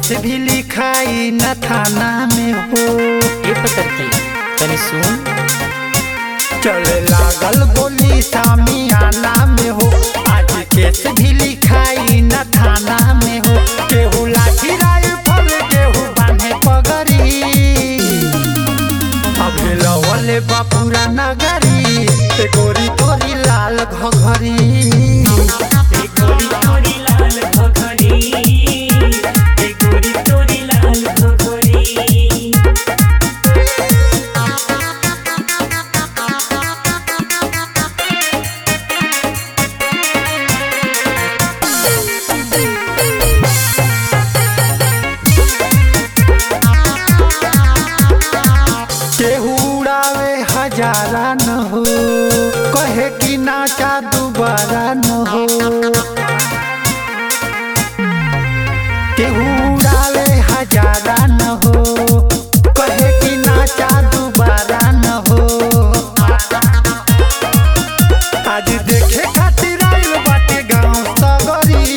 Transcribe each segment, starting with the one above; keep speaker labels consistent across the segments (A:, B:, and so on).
A: केस भी लिखाई न थाना में हो
B: ए पतर की तनी सुन
A: चले लागल गोली सामियाना में हो आज केस भी लिखाई न थाना में हो केहू लाठी राइफल केहू बांधे पगड़ी अभी लवले बापूरा नगरी ए गोरी तोरी लाल घघरी
C: एक गोरी तोरी लाल घघरी एक गोरी तोरी लाल घघरी
A: केहू उड़ावे हजारा न हो कहे कि नाचा दोबारा न हो केहू उड़ावे हजारा न हो कहे कि नाचा दोबारा न हो आज देखे खातिर आइल बाटे गाँव सगरी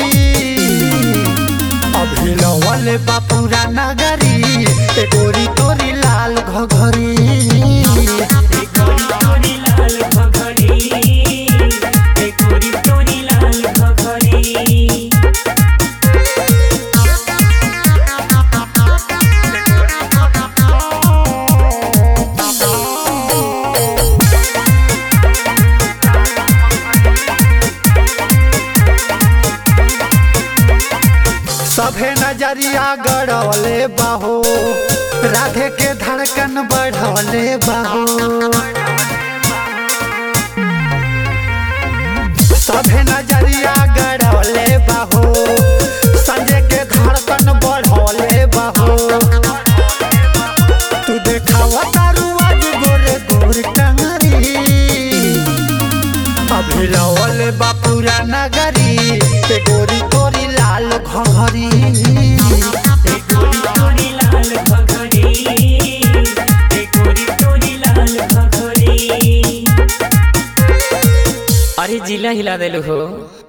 A: अभी लवले बापूरा नगरी ए गोरी तोरी लाल घघरी
C: एक गोरी तोरी लाल घघरी एक गोरी तोरी लाल घघरी
A: सभे नजरिया गड़ौले बाहो राधे के धड़कन बढ़ौले बाहो सभे नजरिया गड़ौले बाहो संजय के धड़कन बढ़ौले बाहो तू देखावा तारू आज गोरे गोर टंगरी अभी लवल बापूरा नगरी ए गोरी तोरी लाल घघरी
C: एक गोरी तोरी लाल घघरी एक गोरी तोरी लाल घघरी
B: अरे जिला हिला देलू हो